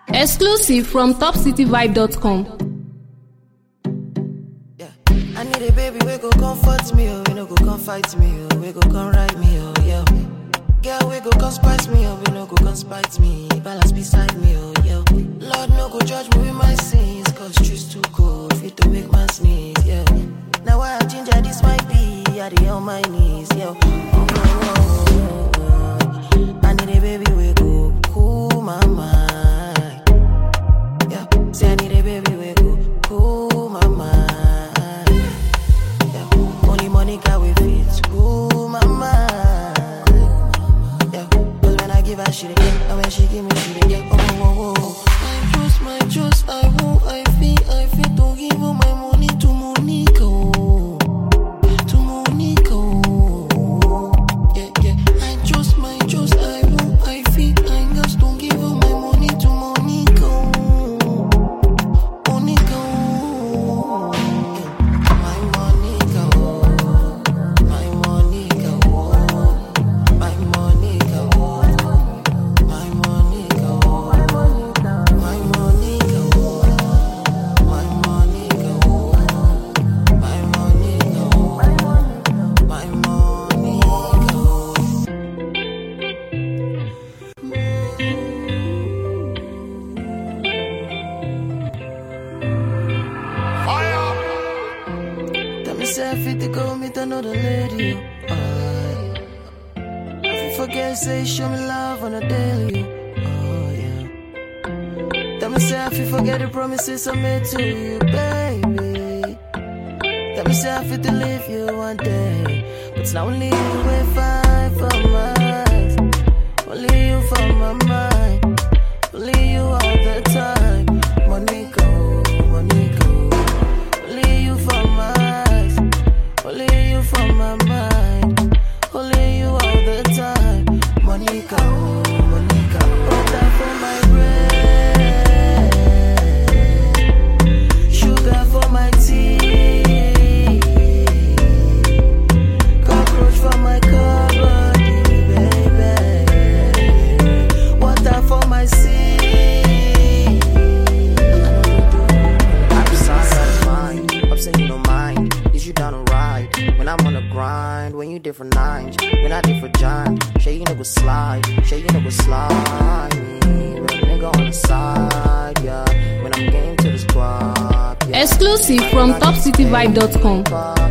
Exclusive from topcityvibe.com. Yeah. I need a baby we go comfort me, oh, we no go come fight me, oh, we go come ride me, oh, yeah. Girl, we go come spice me, oh, we no go come spite me, balance beside me, oh, yeah. Lord, no go judge me with my sins, cause truth's too cold, fit to make man sneeze, yeah. Now I have ginger, this might be, I dey on my knees, yeah. Oh, oh, oh, oh, oh. I need a baby we go cool my mind. Yeah, say I need a baby we go cool my mind. Yeah, only Monica we fit cool my mind. Yeah, cause when I give her she dey get, and when she give me she dey get. Oh, oh, oh, oh. I trust, my trust, I won't, I feel, I feel to give all my money to Monica. Oh. To Monica. Oh. Yeah, yeah. I trust, my trust, I won't, I feel, I just don't give all my money to Monica. Oh. Monica, oh. my Monica, oh. my Monica, oh. my Monica, oh. my Monica, oh. my Monica, oh. my Monica, oh. my Monica, oh. my Monica, oh. Tell me say I fit to go meet another lady. oh, aye. If you forget, say show me love on a daily. Oh yeah. Tell me say I fit forget the promises I made to you, baby. Tell me say I fit to leave you one day, but it's not only you we fight for my eyes. Only you for my mind. Only you all the time. Monica, Monica. Only you for my eyes, only you for my mind, only you all the time. Monica, oh, Monica, oh, that for my bread, sugar for my tea, cockroach for my cupboard, baby, water for my sea. Upside out of mind, upset you don't mind. Is you down to ride? When I'm on the grind, when you different nines, when I different giant. Shay you nigga slide, shay you nigga slide me. Real nigga on the side, yeah. When I'm getting to the squad, yeah. Exclusive from topcityvibe.com. Fuck,